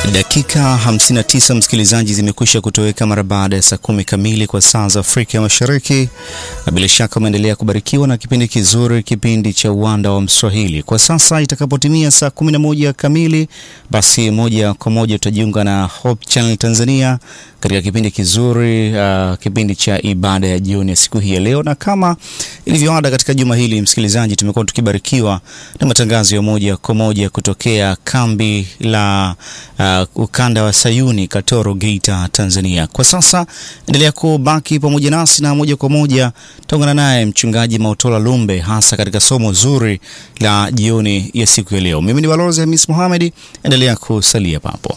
Dakika 59 msikilizaji, zimekwisha kutoweka mara baada ya saa kumi kamili kwa saa za Afrika ya Mashariki, na bila shaka umeendelea kubarikiwa na kipindi kizuri, kipindi cha Uwanda wa Mswahili. Kwa sasa itakapotimia saa 11 kamili, basi moja kwa moja tutajiunga na Hope Channel Tanzania katika kipindi kizuri uh, kipindi cha ibada ya jioni ya siku hii ya leo, na kama ilivyoada katika juma hili msikilizaji, tumekuwa tukibarikiwa na matangazo ya moja kwa moja kutokea kambi la uh, ukanda wa Sayuni Katoro, Geita, Tanzania. Kwa sasa endelea kubaki pamoja nasi na moja kwa moja taungana naye mchungaji Mautola Lumbe, hasa katika somo zuri la jioni ya siku ya leo. Mimi ni Balozi Hamis Mohamed, endelea kusalia papo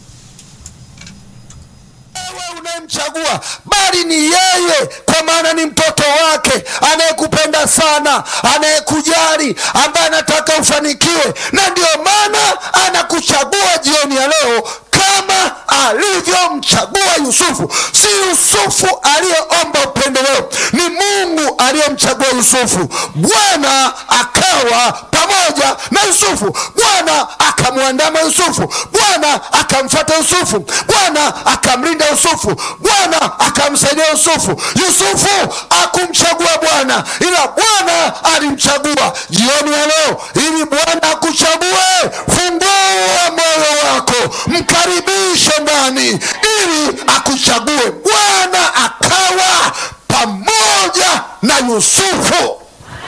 mchagua bali ni yeye, kwa maana ni mtoto wake anayekupenda sana, anayekujali, ambaye anataka ufanikiwe, na ndiyo maana anakuchagua jioni ya leo kama alivyomchagua Yusufu. Si Yusufu aliyeomba upendeleo, ni Mungu aliyemchagua Yusufu. Bwana akawa pamoja na Yusufu, Bwana akamwandama Yusufu, Bwana akamfuata Yusufu, Bwana akamlinda Yusufu, Bwana akamsaidia Yusufu. Yusufu akumchagua Bwana, ila Bwana alimchagua. Jioni ya leo, ili Bwana akuchague, fungua moyo wako, mkaribishe ndani, ili akuchague. Bwana akawa pamoja na Yusufu.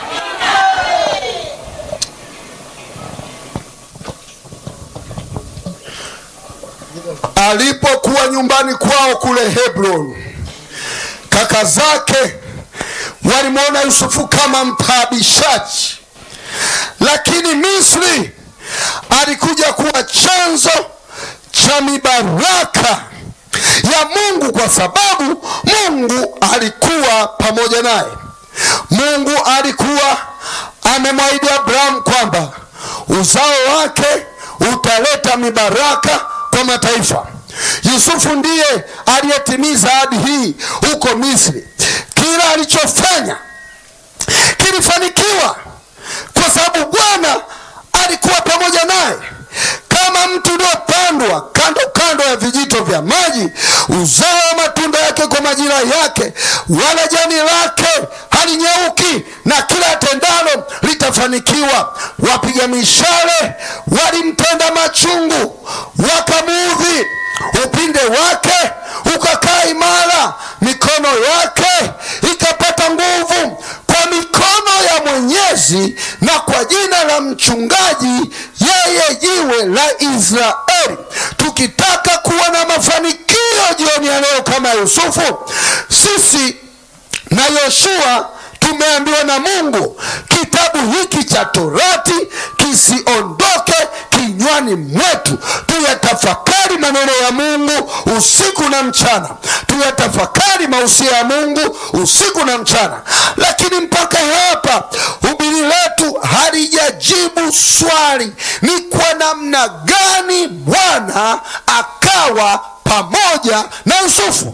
Alipokuwa nyumbani kwao kule Hebron, kaka zake walimwona Yusufu kama mtaabishaji, lakini Misri alikuja kuwa chanzo cha mibaraka ya Mungu, kwa sababu Mungu alikuwa pamoja naye. Mungu alikuwa amemwahidi Abrahamu kwamba uzao wake utaleta mibaraka kwa mataifa. Yusufu ndiye aliyetimiza ahadi hii huko Misri. Kila alichofanya kilifanikiwa kwa sababu Bwana alikuwa pamoja naye. Kama mti uliopandwa kando kando ya vijito vya maji, uzao matunda yake kwa majira yake, wala jani lake halinyauki, na kila tendalo litafanikiwa. Wapiga mishale walimtenda machungu, wakamuudhi. Upinde wake ukakaa imara, mikono yake ikapata nguvu kwa mikono ya Mwenyezi na kwa jina la mchungaji, yeye jiwe la Israeli. Tukitaka kuwa na mafanikio jioni ya leo kama Yusufu, sisi na Yoshua tumeambiwa na Mungu kitabu hiki cha Torati kisiondoke kinywani mwetu. Tuyatafakari maneno ya Mungu usiku na mchana, tuyatafakari mausia ya Mungu usiku na mchana. Lakini mpaka hapa hubiri letu halijajibu swali, ni kwa namna gani Bwana akawa pamoja na Yusufu.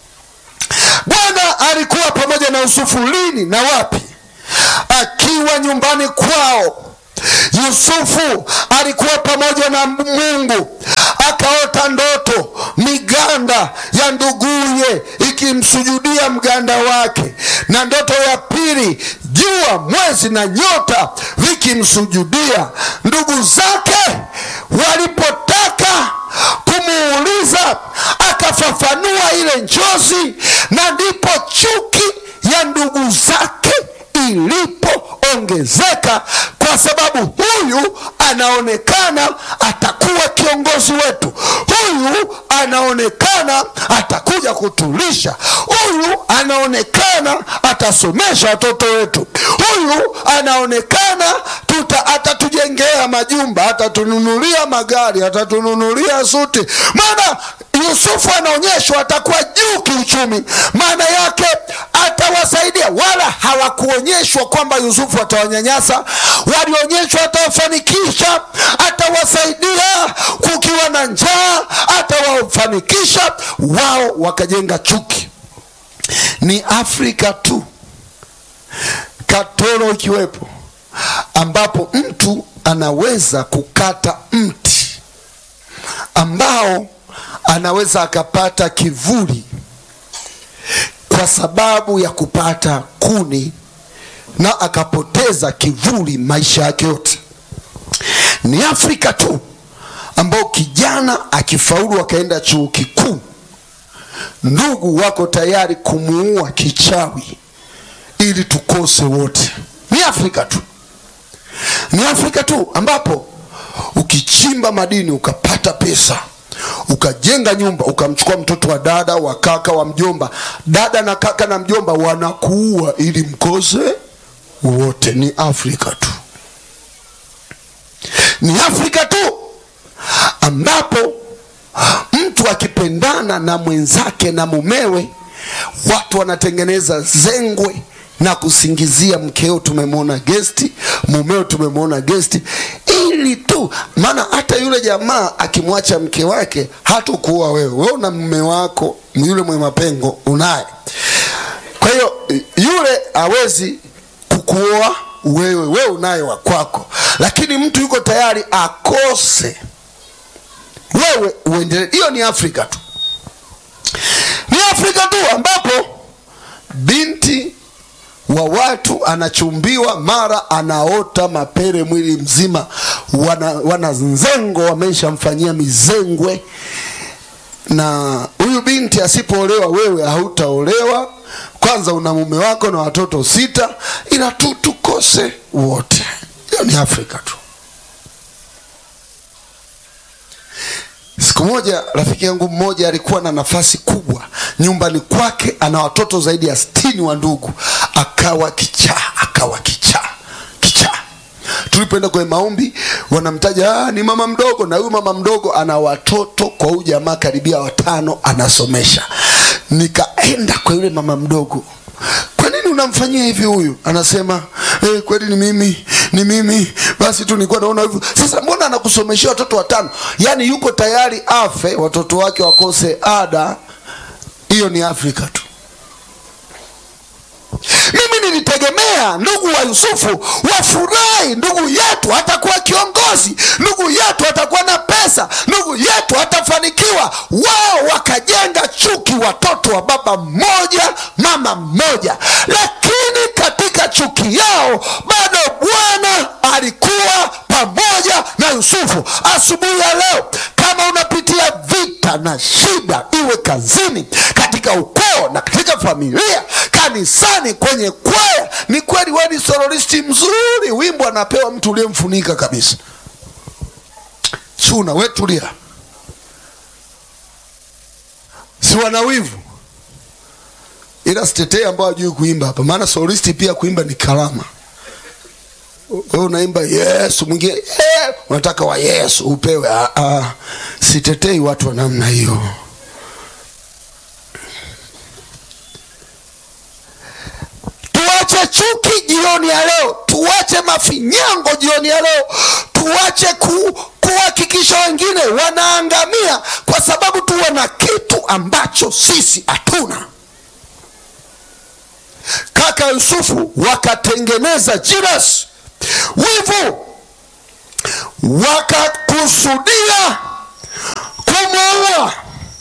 Bwana alikuwa pamoja na Yusufu lini na wapi? Akiwa nyumbani kwao. Yusufu alikuwa pamoja na Mungu, akaota ndoto, miganda ya nduguye ikimsujudia mganda wake, na ndoto ya pili, jua, mwezi na nyota vikimsujudia. Ndugu zake walipotaka kumuuliza, akafafanua ile njozi, na ndipo chuki ya ndugu zake ilipoongezeka kwa sababu huyu anaonekana atakuwa kiongozi wetu, huyu anaonekana atakuja kutulisha, huyu anaonekana atasomesha watoto wetu, huyu anaonekana tuta atatujengea majumba, atatununulia magari, atatununulia suti. Maana Yusufu anaonyeshwa atakuwa juu kiuchumi, maana yake atawasaidia. Wala hawakuonyeshwa kwamba Yusufu atawanyanyasa, walionyeshwa atawafanikisha, atawasaidia. Kukiwa na njaa, atawafanikisha. Wao wakajenga chuki. Ni Afrika tu, Katoro ikiwepo, ambapo mtu anaweza kukata mti ambao yao anaweza akapata kivuli kwa sababu ya kupata kuni na akapoteza kivuli maisha yake yote. Ni Afrika tu ambao kijana akifaulu akaenda chuo kikuu, ndugu wako tayari kumuua kichawi ili tukose wote. Ni Afrika tu, ni Afrika tu ambapo ukichimba madini ukapata pesa ukajenga nyumba ukamchukua mtoto wa dada wa kaka wa mjomba, dada na kaka na mjomba wanakuua ili mkose wote. Ni Afrika tu, ni Afrika tu ambapo mtu akipendana na mwenzake na mumewe, watu wanatengeneza zengwe na kusingizia mkeo, tumemwona gesti, mumeo tumemwona gesti, ili tu maana. Hata yule jamaa akimwacha mke wake hatakuoa wewe, wewe una mume wako yule mwe mapengo unaye. Kwa hiyo yule hawezi kukuoa wewe, wewe unaye wa kwako, lakini mtu yuko tayari akose wewe uendelee. Hiyo ni Afrika tu, ni Afrika tu ambapo binti wa watu anachumbiwa, mara anaota mapere mwili mzima, wana, wana nzengo wameshamfanyia mizengwe, na huyu binti asipoolewa, wewe hautaolewa. Kwanza una mume wako na watoto sita, ila tu tukose wote. Hiyo ni Afrika tu. Siku moja rafiki yangu mmoja alikuwa na nafasi kubwa nyumbani kwake, ana watoto zaidi ya sitini wa ndugu, akawa kichaa, akawa kichaa kichaa. Tulipoenda kwenye maombi, wanamtaja ah, ni mama mdogo, na huyu mama mdogo ana watoto kwa huyu jamaa karibia watano, anasomesha. Nikaenda kwa yule mama mdogo, kwa nini unamfanyia hivi huyu? Anasema eh, kweli ni mimi, ni mimi basi tu nilikuwa naona hivyo. Sasa mbona anakusomeshia watoto watano? Yaani yuko tayari afe watoto wake wakose ada. Hiyo ni Afrika tu. Mimi nilitegemea ndugu wa Yusufu wafurahi, ndugu yetu atakuwa kiongozi, ndugu yetu atakuwa na pesa, ndugu yetu atafanikiwa. Wao wakajenga chuki, watoto wa baba mmoja mama mmoja, lakini katika chuki yao bado Bwana alikuwa pamoja na Yusufu. Asubuhi ya leo, kama unapitia vita na shida, iwe kazini, katika ukoo na katika familia, kanisani, kwenye kwaya, ni kweli wewe ni sororisti mzuri, wimbo anapewa mtu uliyemfunika kabisa. Suna we tulia, si wana wivu, ila sitetee ambao hajui kuimba hapa, maana sororisti pia kuimba ni karama. Wewe unaimba Yesu, mwingine yeah, unataka wa Yesu upewe. Ah, ah, sitetei watu wa namna hiyo. Tuache chuki jioni ya leo, tuache mafinyango jioni ya leo, tuache ku, kuhakikisha wengine wanaangamia kwa sababu tu wana kitu ambacho sisi hatuna. Kaka Yusufu wakatengeneza jealousy wivu wakakusudia kumwoa,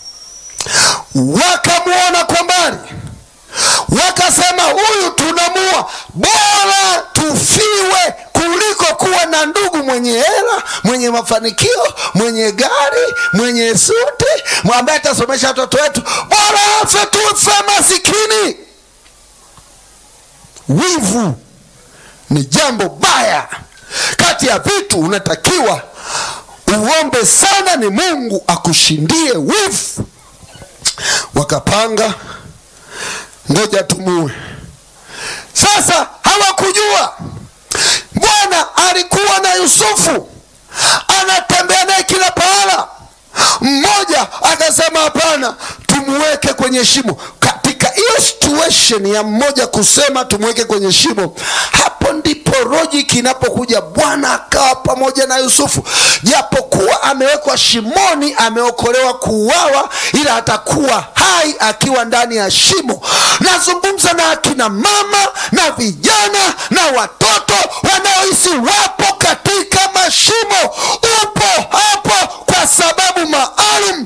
wakamwona kwa mbali, wakasema huyu tunamua, bora tufiwe kuliko kuwa na ndugu mwenye hela, mwenye mafanikio, mwenye gari, mwenye suti, ambaye atasomesha watoto wetu, bora afe tufe masikini. Wivu ni jambo baya. Kati ya vitu unatakiwa uombe sana ni Mungu akushindie wivu. Wakapanga, ngoja tumue. Sasa hawakujua Bwana alikuwa na Yusufu, anatembea naye kila pahala. Mmoja akasema hapana, tumuweke kwenye shimo. Katika hiyo situation ya mmoja kusema tumweke kwenye shimo, hapo ndipo logic inapokuja. Bwana akawa pamoja na Yusufu, japokuwa amewekwa shimoni, ameokolewa kuuawa, ila atakuwa hai akiwa ndani ya shimo. Nazungumza na akina mama na vijana na watoto wanaohisi wapo katika mashimo. Upo hapo kwa sababu maalum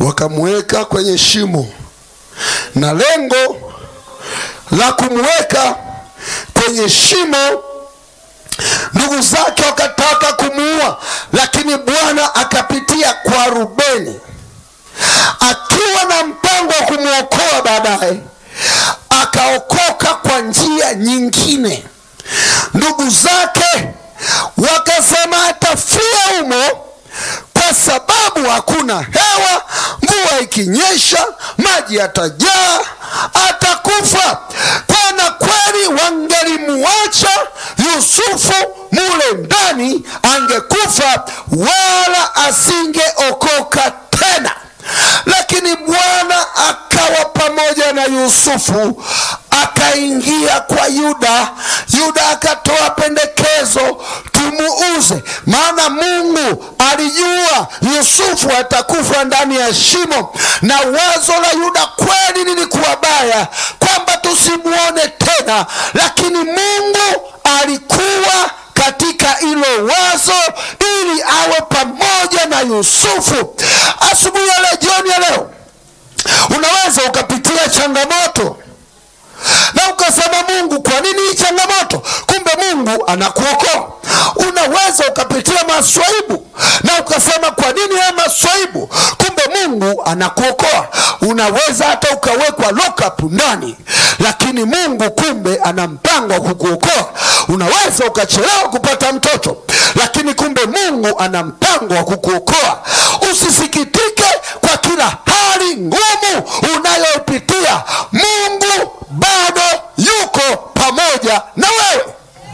wakamweka kwenye shimo, na lengo la kumweka kwenye shimo, ndugu zake wakataka kumuua, lakini Bwana akapitia kwa Rubeni akiwa na mpango wa kumwokoa baadaye, akaokoka kwa njia nyingine. Ndugu zake wakasema atafia humo kwa sababu hakuna hewa, mvua ikinyesha maji yatajaa, atakufa. Tena kweli wangelimuacha Yusufu mule ndani, angekufa wala asingeokoka tena lakini Bwana akawa pamoja na Yusufu, akaingia kwa Yuda. Yuda akatoa pendekezo, tumuuze, maana Mungu alijua Yusufu atakufa ndani ya shimo, na wazo la Yuda kweli lilikuwa baya, kwamba tusimuone tena, lakini Mungu alikuwa katika hilo wazo ili awe pamoja na Yusufu. Asubuhi ya leo, jioni ya leo, unaweza ukapitia changamoto na ukasema, Mungu, kwa nini hii changamoto? Kumbe Mungu anakuokoa. Unaweza ukapitia maswaibu na ukasema, kwa nini haya maswaibu? Kumbe Mungu anakuokoa. Unaweza hata ukawekwa lockup ndani, lakini Mungu kumbe ana mpango wa kukuokoa. Unaweza ukachelewa kupata mtoto, lakini kumbe Mungu ana mpango wa kukuokoa. Usisikitike kwa kila hali ngumu unayoipitia, Mungu bado yuko pamoja na wewe.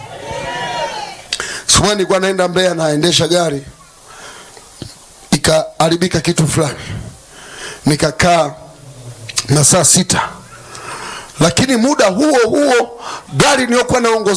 Siku moja nilikuwa naenda Mbeya, naendesha gari, ikaharibika kitu fulani, nikakaa masaa sita, lakini muda huo huo gari niliyokuwa naongoza